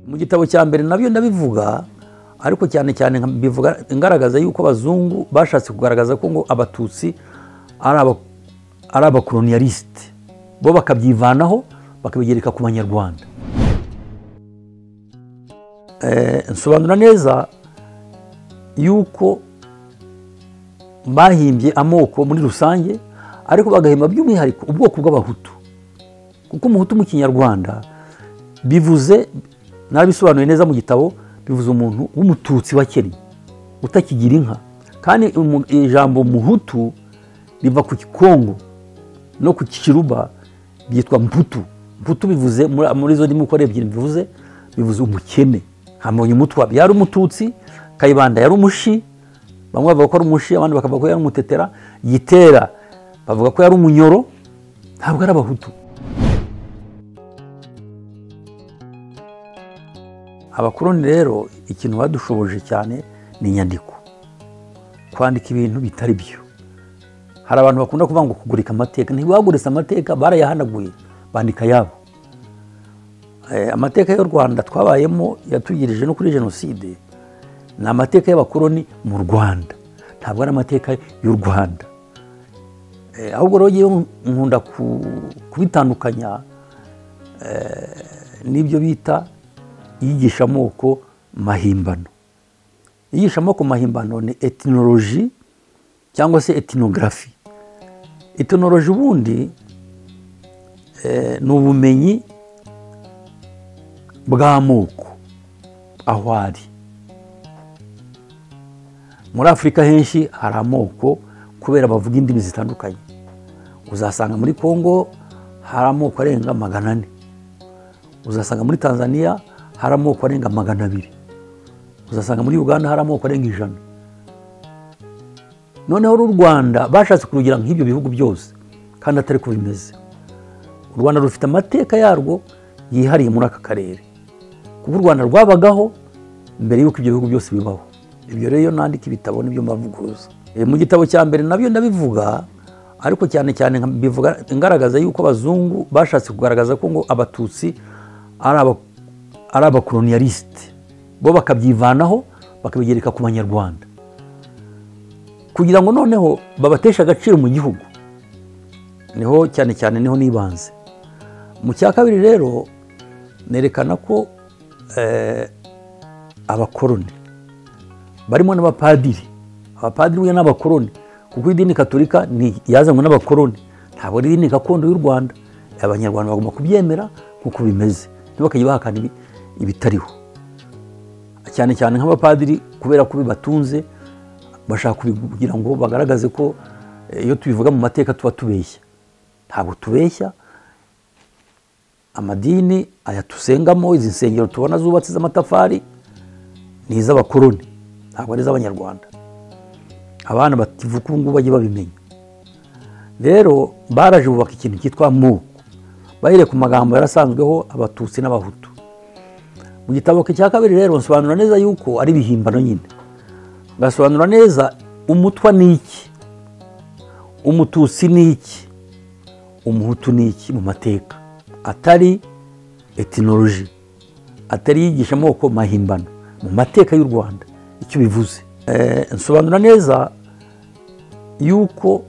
mu gitabo cya mbere nabyo ndabivuga ariko cyane cyane bivuga ingaragaza yuko abazungu bashatse kugaragaza ko ngo abatutsi ari abakoloniyarisite bo bakabyivanaho bakabigereka ku banyarwanda nsobanura neza yuko bahimbye amoko muri rusange ariko bagahemba by'umwihariko ubwoko bw'abahutu kuko umuhutu mu kinyarwanda bivuze narabisobanuye neza mu gitabo bivuze umuntu w'umututsi wa kenya utakigira inka kandi ijambo muhutu riva ku kikongo no ku kiruba byitwa mputu mputu bivuze muri izo ndimi uko ari ebyiri bivuze bivuze umukene nka umutwa yari umututsi kayibanda yari umushi bamwe bavuga ko ari umushi abandi bakavuga ko yari umutetera gitera bavuga ko yari umunyoro ntabwo ari abahutu abakoroni rero ikintu badushoboje cyane ni inyandiko kwandika ibintu bitari byo hari abantu bakunda kuvuga ngo kugurika amateka ntibaguritse amateka barayahanaguye bandika yabo amateka y'u rwanda twabayemo yatugirije no kuri jenoside ni amateka y'abakoroni mu rwanda ntabwo ari amateka y'u rwanda ahubwo rero nkunda kubitandukanya n'ibyo bita iyigishamoko mahimbano iyigishamoko mahimbano ni etinoloji cyangwa se etinogarafi etinoloji ubundi ni ubumenyi bw'amoko aho ari muri afurika henshi hari amoko kubera bavuga indimi zitandukanye uzasanga muri congo hari amoko arenga magana ane uzasanga muri tanzania hari amoko arenga magana abiri uzasanga muri uganda hari amoko arenga ijana noneho uru rwanda bashatse kurugira nk'ibyo bihugu byose kandi atari ko bimeze u rwanda rufite amateka yarwo yihariye muri aka karere kuko u rwanda rwabagaho mbere y'uko ibyo bihugu byose bibaho ibyo rero iyo nandika ibitabo nibyo mbavuguruza mu gitabo cya mbere nabyo ndabivuga ariko cyane cyane bivuga ingaragaza yuko abazungu bashatse kugaragaza ko ngo abatutsi ari abakoloniyarisite bo bakabyivanaho bakabigereka ku banyarwanda kugira ngo noneho babateshe agaciro mu gihugu niho cyane cyane niho n'ibanze mu cya kabiri rero nerekana ko abakoroni barimo n'abapadiri abapadiri we n'abakoroni kuko idini katurika yazanywe n'abakoroni ntabwo ari idini gakondo y'u rwanda abanyarwanda bagomba kubyemera nk'uko bimeze ntibakajya bahakana ibitariho cyane cyane nk'abapadiri kubera ko bibatunze bashaka kugira ngo bagaragaze ko iyo tubivuga mu mateka tuba tubeshya ntabwo tubeshya amadini aya dusengamo izi nsengero tubona zubatse z'amatafari ni iz'abakoroni ntabwo ari iz'abanyarwanda abana bakivuka ubu ngubu bajye babimenya rero baraje bubaka ikintu cyitwa moko bahereye ku magambo yarasanzweho abatutsi n'abahutu mu gitabo cya kabiri rero nsobanura neza yuko ari ibihimbano nyine basobanura neza umutwa ni iki umututsi ni iki umuhutu ni iki mu mateka atari etinoloji atari yigisha amoko mahimbano mu mateka y'u rwanda icyo bivuze nsobanura neza yuko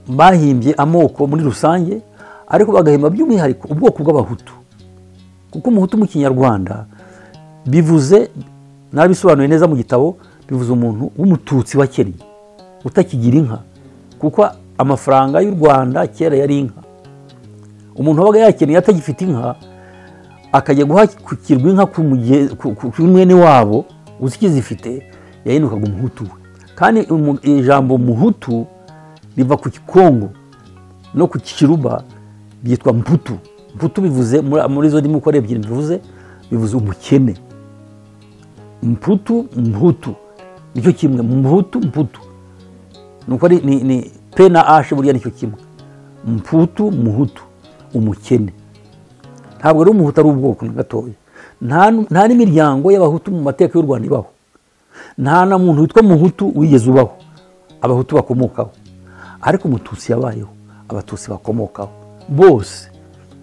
bahimbye amoko muri rusange ariko bagahemba by'umwihariko ubwoko bw'abahutu kuko umuhutu mu kinyarwanda bivuze narabisobanuye neza mu gitabo bivuze umuntu w'umututsi wa kenya utakigira inka kuko amafaranga y'u rwanda kera yari inka umuntu wabaga yakeneye atagifite inka akajya guhakirwa inka ku mwene wabo uzikizifite yahindukaga umuhutu we kandi ijambo muhutu riva ku kikongo no ku kiruba byitwa mputu mputu bivuze muri izo ndimi uko ari ebyiri bivuze bivuze umukene mputu mputu nicyo kimwe mputu mputu nuko ari ni pe na ashe burya nicyo kimwe mputu muhutu umukene ntabwo ari umuhutu ari ubwoko na gatoya nta n'imiryango y'abahutu mu mateka y'u rwanda ibaho nta na muntu witwa muhutu wigeze ubaho abahutu bakomokaho ariko umututsi yabayeho abatutsi bakomokaho bose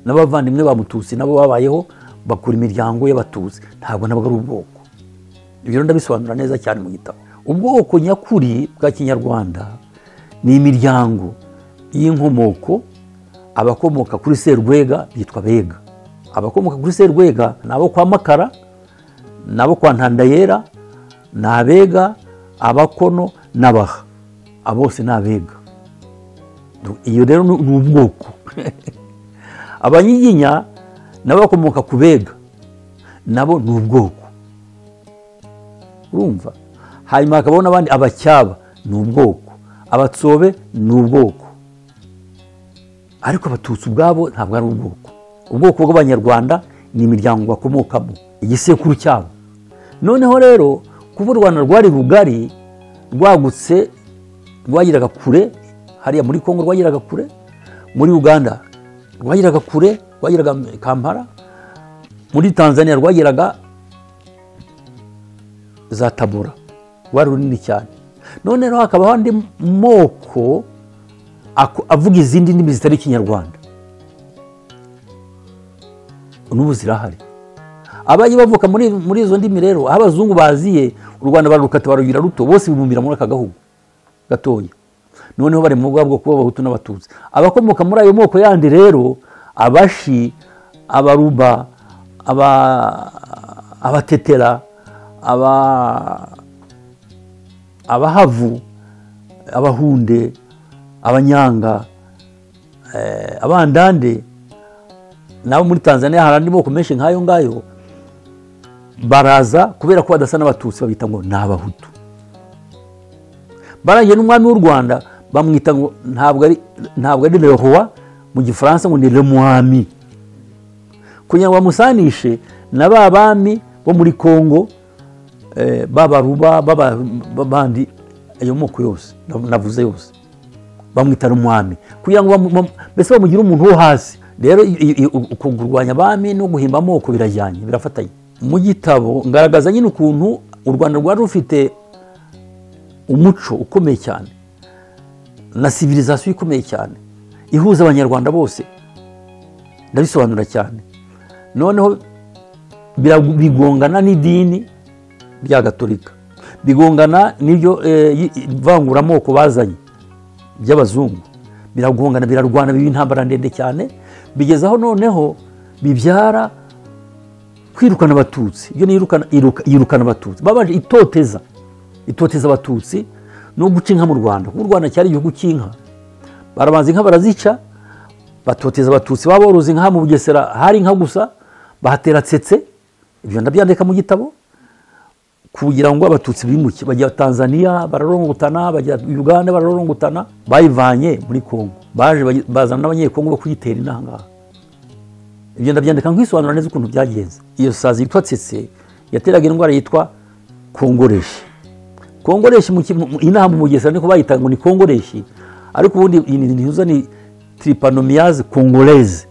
n'abavandimwe ba mututsi nabo babayeho bakura imiryango y'abatuzi ntabwo nabwo ari ubwoko ibyo rero ndabisobanura neza cyane mu gitabo ubwoko nyakuri bwa kinyarwanda ni imiryango y'inkomoko abakomoka kuri serwega bitwa bega abakomoka kuri serwega ni abo kwa makara ni abo kwa ntandayera ni abega abakono n'abaha abo bose ni abega iyo rero ni ubwoko abanyiginya nabo bakomoka ku bega nabo ni ubwoko urumva hanyuma hakabaho n'abandi abacyaba ni ubwoko abatsobe ni ubwoko ariko abatutsi ubwabo ntabwo ari ubwoko ubwoko bw'abanyarwanda ni imiryango bakomokamo igisekuru cyabo noneho rero kuba u rwanda rwari rugari rwagutse rwagiraga kure hariya muri congo rwagiraga kure muri uganda rwagiraga kure rwagiraga kampala muri tanzania rwagiraga za tabura rwari runini cyane noneho hakabaho andi moko avuga izindi ndimi zitari ikinyarwanda n'ubu zirahari abajya bavuka muri izo ndimi rero aho abazungu baziye u rwanda bararukata barugira ruto bose bibumira muri aka gahugu gatoya noneho bari mu bwa bwoko bw'abahutu n'abatutsi abakomoka muri ayo moko yandi rero abashi abaruba abatetera abahavu abahunde abanyanga abandande nabo muri tanzania hari andi moko menshi nk'ayo ngayo baraza kubera ko badasa n'abatutsi babita ngo ni abahutu barangiye n'umwami w'u rwanda bamwita ngo ntabwo ari lehowa mu gifaransa ngo ni remuhami kugira ngo bamusanishe na ba bami bo muri congo babaruba babandi ayo moko yose navuze yose bamwita umwami kugira ngo mbese bamugire umuntu wo hasi rero kurwanya abami no guhimba amoko birajyanye birafatanye mu gitabo ngaragaza nyine ukuntu u rwanda rwari rufite umuco ukomeye cyane na sivirizasiyo ikomeye cyane ihuza abanyarwanda bose ndabisobanura cyane noneho bigongana n'idini rya gatolika bigongana n'iryo ivanguramoko bazanye by'abazungu biragongana birarwana biba intambara ndende cyane bigeze aho noneho bibyara kwirukana abatutsi iyo yirukana abatutsi babanje itoteza itoteza abatutsi no guca inka mu rwanda kuko u rwanda cyari igihugu cy'inka barabanza inka barazica batoteza abatutsi baba boroza inka mu bugesera hari inka gusa bahatera tsetse ibyo ndabyandika mu gitabo kugira ngo abatutsi bimuke bajya tanzania bararongotana bajya uganda bararongotana bayivanye muri kongo baje bazana n'abanyekongo bo kuyitera intangaha ibyo ndabyandika nk'isobanura neza ukuntu byagenze iyo sazi yitwa tsetse yateraga indwara yitwa kongoreshi kongoreshi inaha mu mugesera niko bayitaga ngo ni kongoreshi ariko ubundi ntiza ni tiripanomiyazi kongoreze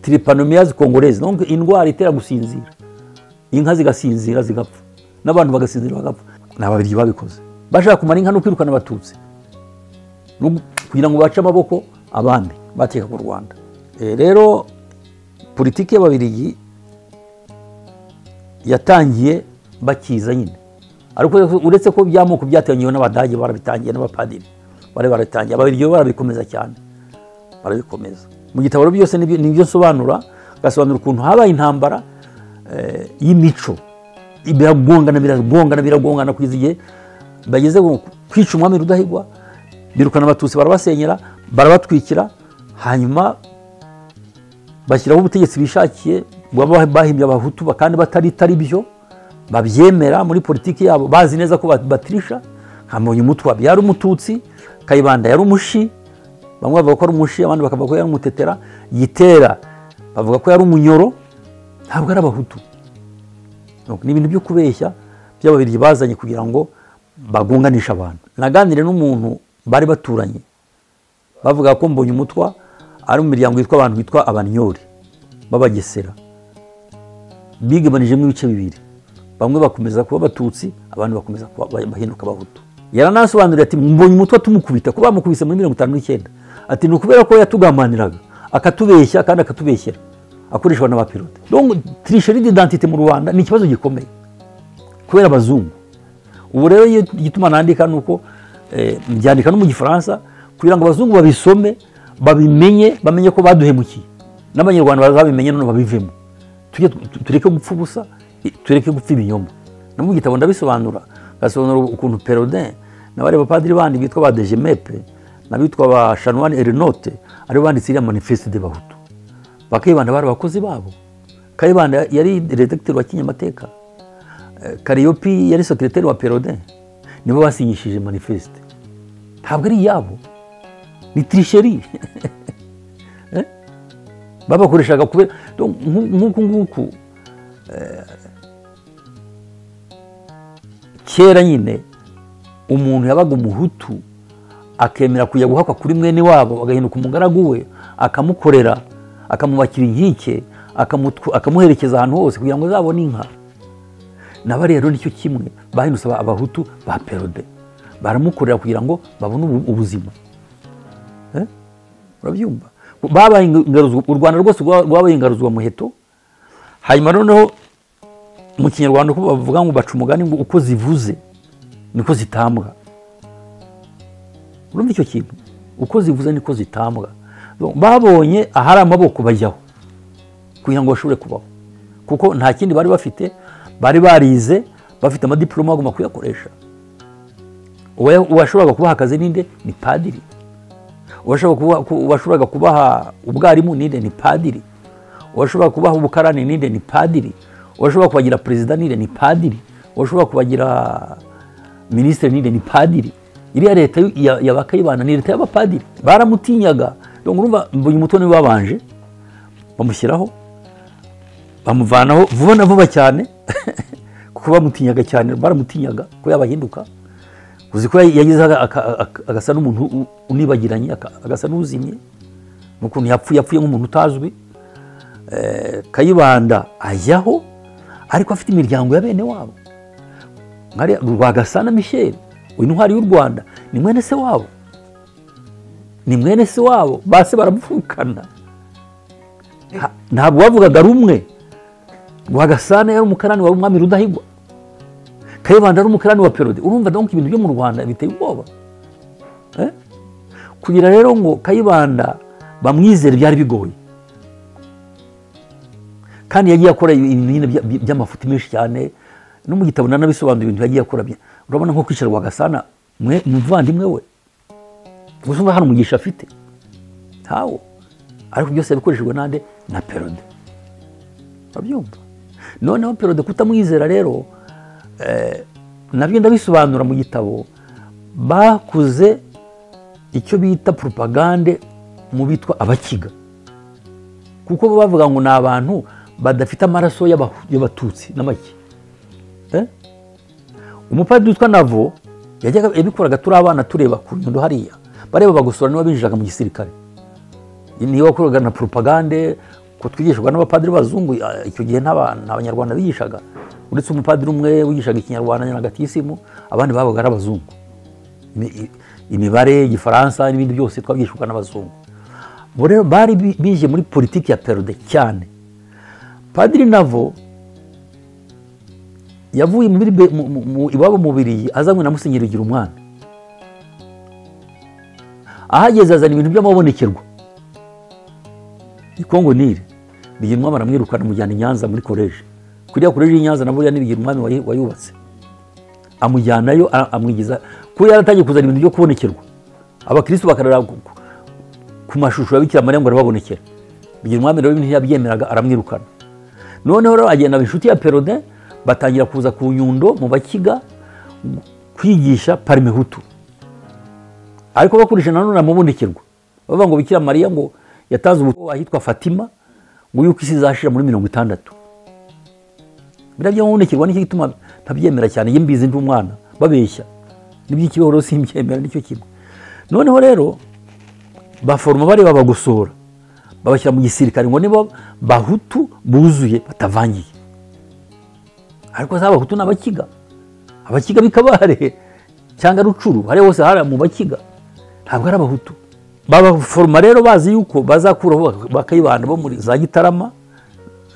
tiripanomiyazi kongoreze indwara itera gusinzira inka zigasinzira zigapfa n'abantu bagasinzira bagapfa ni ababiryi babikoze bashaka kumara inka no kwirukana abatutsi kugira ngo bace amaboko abandi bateka ku rwanda rero politiki y'ababirigi yatangiye bakiza nyine ariko uretse ko bya moko byateganyiwe n'abadage barabitangiye n'abapadiri bari barabitangiye ababirigi bo barabikomeza cyane barabikomeza mu gitabo byose ni ibyo nsobanura ugasobanura ukuntu habaye intambara y'imico biragongana biragongana biragongana kugeza igihe bageze kwica umwami rudahigwa birukana abatutsi barabasenyera barabatwikira hanyuma bashyiraho ubutegetsi bishakiye baba bahimbye abahutu kandi batari byo babyemera muri politiki yabo bazi neza ko batirisha nka mutwabi yari umututsi kayibanda yari umushi bamwe bavuga ko ari umushi abandi bakavuga ko yari umutetera gitera bavuga ko yari umunyoro ntabwo ari abahutu ni ibintu byo kubeshya by'ababiryi bazanye kugira ngo bagunganishe abantu naganire n'umuntu bari baturanye bavuga ko mbonye umutwa ari mu miryango yitwa abantu bitwa abanyori b'abagesera bigabanijemo ibice bibiri bamwe bakomeza kuba abatutsi abandi bakomeza bahinduka abahutu yaranasobanurira ati mbonye umutwe tumukubita ko bamukubise muri mirongo itanu n'icyenda ati ni ukubera ko yatugamaniraga akatubeshya kandi akatubeshyera akoreshwa na ba pilote donc tirisheri didantite mu rwanda ni ikibazo gikomeye kubera abazungu ubu rero igituma nandika ni uko mbyandika no mu gifaransa kugira ngo abazungu babisome babimenye bamenye ko baduhemukiye n'abanyarwanda bazabimenye none babivemo tureke gupfa ubusa tureke gupfa ibinyoma no mu gitabo ndabisobanura ngasobanura ukuntu perodin n'abari bapadiri bandi bitwa ba dejemepe n'abitwa ba shanwani erinote aribo banditse iriya manifeste de bahutu ba kayibanda bari abakozi babo kayibanda yari redegiteri wa kinyamateka kariyopi yari sekiroteri wa perodin nibo basinyishije manifeste ntabwo ari iyabo ni tirisheri babakoreshaga kubera nk'uku nguku kera nyine umuntu yabaga umuhutu akemera kujya guhakwa kuri mwene wabo agahinduka umugaragu we akamukorera akamubakira inkike akamuherekeza ahantu hose kugira ngo azabone inka naba rero nicyo kimwe bahindutse abahutu ba perode baramukorera kugira ngo babone ubuzima urabyumva u rwanda rwose rwabaye ingaruzwa muheto hanyuma noneho mu kinyarwanda uko bavuga ngo baca umugani ngo uko zivuze niko zitambwa urumva icyo kintu uko zivuze niko zitambwa babonye ahari amaboko bajyaho kugira ngo bashobore kubaho kuko nta kindi bari bafite bari barize bafite amadiporoma bagomba kuyakoresha uwashoboraga kubaha akazi ninde ni padiri uwashoboraga kubaha ubwarimu ninde ni padiri uwashoboraga kubaha ubukarani ninde ni padiri uwashobora kubagira perezida nire ni padiri uwashobora kubagira minisitiri nire ni padiri iriya leta y'abakayibana ni leta y'abapadiri baramutinyaga urumva mbonye umutwe niwe babanje bamushyiraho bamuvanaho vuba na vuba cyane kuko bamutinyaga cyane baramutinyaga ko yabahinduka uzi ko yagize agasa n'umuntu unibagiranye agasa n'uzimye n'ukuntu yapfuye yapfuye nk'umuntu utazwi kayibanda ajyaho ariko afite imiryango ya bene wabo rwagasana michel uyu ntwari y'u rwanda ni mwene se wabo ni mwene se wabo base baramuvukana ntabwo bavugaga rumwe rwagasana yari umukarani wa umwami rudahigwa kayibanda ari umukarani wa perode urumva donko ibintu byo mu rwanda biteye ubwoba kugira rero ngo kayibanda bamwizere byari bigoye kandi yagiye akora ibintu nyine by'amafuti menshi cyane no mu gitabo nanabisobanura ibintu yagiye akora urabona nko kwicara rwagasana muvandimwe we gusa umva hari umugisha afite ntawo ariko byose yabikoreshejwe n'ande na perode urabyumva noneho perode kutamwizera rero nabyo ndabisobanura mu gitabo bakuze icyo bita propagande mu bitwa abakiga kuko bavuga ngo ni abantu badafite amaraso y'abatutsi n'amake umupadiri witwa navo yajyaga yabikoraga turi abana tureba ku nyundo hariya bareba bagosora niba binjiraga mu gisirikare niba wakoraga na poropagande ko twigishwaga n'abapadiri b'abazungu icyo gihe nta banyarwanda bigishaga uretse umupadiri umwe wigishaga ikinyarwanda nyaragatiisimu abandi babaga ari abazungu imibare igifaransa n'ibindi byose twabigishwaga n'abazungu bari bije muri politiki ya perode cyane padiri navo yavuye iwabo mu biriyi azanywe na musenyeri ugira umwana ahageze azana ibintu by'amabonekerwa ikongo nire bigira umwami aramwirukana amujyana i nyanza muri koreje kuriya koreje y'i nyanza naburiya n'ibigira umwami wayubatse amujyanayo amwigiza kuko yaratangiye kuzana ibintu byo kubonekerwa abakirisitu bakarara ku mashusho ya bikira mariya ngo arababonekera bigira umwami rero ibintu yabyemeraga aramwirukana noneho rero agenda inshuti ya perode batangira kuza ku nyundo mu bakiga kwigisha parimehutu ariko bakoresha nanone amubonekerwa bavuga ngo bikira mariya ngo yatanze ubutumwa ahitwa fatima ngo yuko isi izashira muri mirongo itandatu biriya by'amabonekerwa nicyo gituma ntabyemera cyane iyo mbizi ndi umwana babeshya n'iby'ikibeho rero simbyemera nicyo kimwe noneho rero baforoma bareba bagosora babashyira mu gisirikare ngo nibo bahutu buzuye batavangiye ariko za bahutu ni abakiga abakiga bikabare cyangwa rucuru hariya hose hari mu bakiga ntabwo ari abahutu babaforoma rero bazi yuko bazakuraho bakayibanda bo muri za gitarama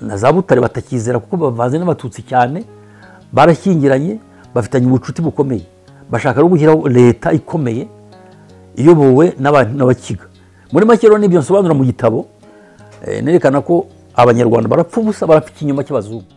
na za butare batakizera kuko bavanze n'abatutsi cyane barashyingiranye bafitanye ubucuti bukomeye bashaka no gushyiraho leta ikomeye iyobowe n'abakiga muri make rero n'ibyo nsobanura mu gitabo nerekana ko abanyarwanda barapfa ubusa barapfa ikinyoma cy'abazungu